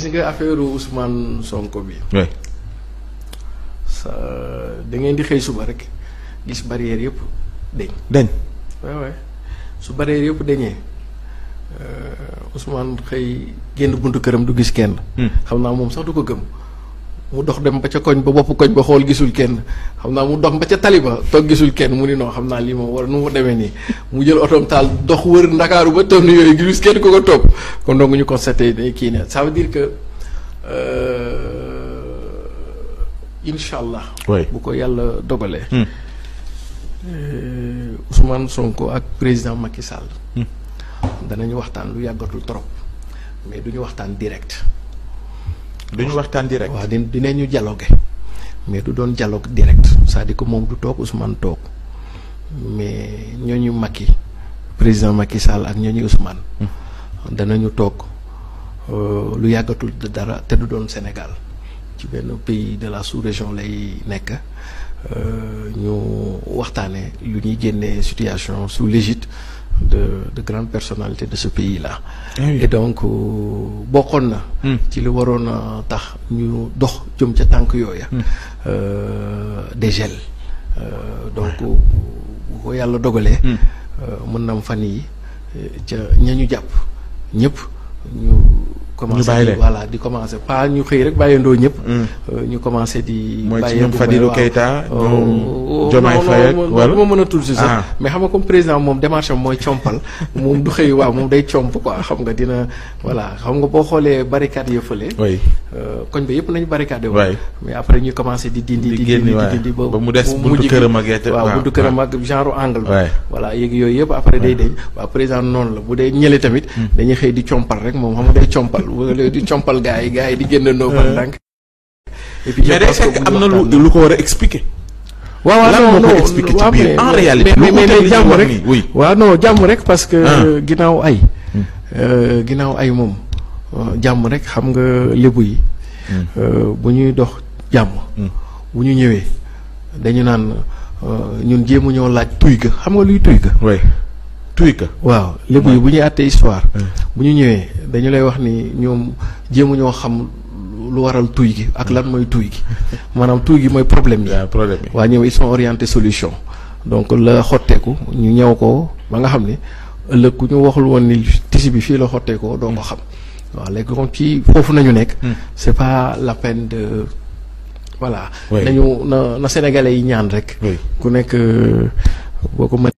gis nga affaire Ousmane Sonko bi. oui. sa da ngeen di xëy suba rek gis barrière yëpp deñ dañ. waaw waaw su barrière yëpp dañee Ousmane xëy génn buntu këram du gis kenn. xam naa moom sax du ko gëm. mu dox dem ba ca koñ ba bopp koñ ba xool gisul kenn xam naa mu dox ba ca tali ba toog gisul kenn mu ni non xam naa lii moom war nu mu demee nii mu jël otoom taal dox wër ndakaaru ba toog ni yooyu gis kenn ko ko topp kon donc ñu constaté ne kii ne ça veut dire que incha allah. oui bu ko yàlla dogalee. Ousmane Sonko ak président Macky Sall. danañu waxtaan lu yàggatul trop mais duñu waxtaan direct. duñu waxtaan direct. waaw di dinañu dialoguer mais du doon dialogue direct c'est-à-dire que moom du toog Ousmane toog mais ñooñu Macky président Macky Sall ak ñooñu Ousmane. danañu toog lu yàggatul dara te du doon Sénégal ci benn pays de la sous-région lay nekk ñu waxtaanee lu ñuy génnee situation sous l'égide de de grandes personnalités de ce pays-là. et donc bokkoon na. ci li waroon a tax ñu dox jëm ca tànk yooya. des gels. donc bu ko yàlla dogalee. mën na am fan yi ca ña ñu jàpp ñëpp ñu. commencé di voilà di commencé pas ñu xëy rek bàyyandoo ñëpp. ñu commencé di. mooy ci ñoom Fadilou Keita ñoom Diomaye Faye ak wala ma mën a tudd si sax mais xam nga comme président moom démarche am mooy compal moom du xëy waaw moom day comp quoi xam nga dina voilà xam nga boo xoolee barricade ya fële. oui koñ ba yëpp nañu barricade wu. oui mais après ñu commencé di dindi. di di génn dindi di dindi ba mu des buntu këram ak yett waaw buntu këram ak genre angle ba. waay voilà yéeg yooyu yëpp après day deñ waaw président noonu la bu dee ñële tamit. dañuy xëy di compal rek moom xam nga day compal wala di compal gaa yi gaa yi di génnandoo par ndànk. et puis mais day fekk am na lu lu ko war a expliquer. waaw waaw lan non moo ko non expliquer ci waaw, biir mais- en mais- réalité. mais mais lu ko mais teg jàmm li ñu wax rek nii, oui. waaw non jàmm rek parce que Ah. ginnaaw ay euh, ginnaaw ay moom euh, jàmm rek xam nga lébu yi euh, bu ñuy dox jàmm bu ñu ñëwee dañu naan euh, ñun jéemu ñoo laaj tuy ga xam nga luy tuy ga oui tuy ka. waaw lébu yi bu ñuy àttee histoire bu ñu ñëwee dañu lay wax ni ñoom jéemu ñoo xam lu waral tuy gi ak lan mooy tuy gi maanaam tuy gi mooy problème yi waaw problème yi. waa ñoom ils sont orientés solution donc la xotteeku ñu ñëw ko ba nga xam ne ëllëg ku ñu waxul woon ni tisi bi fii la xotteekoo doo ko xam waaw léegi comme ci foofu nañu nekk c'est pas la peine de voilà Oui. nañu na na sénégalais yi ñaan rek oui. ku nekk boo ko mën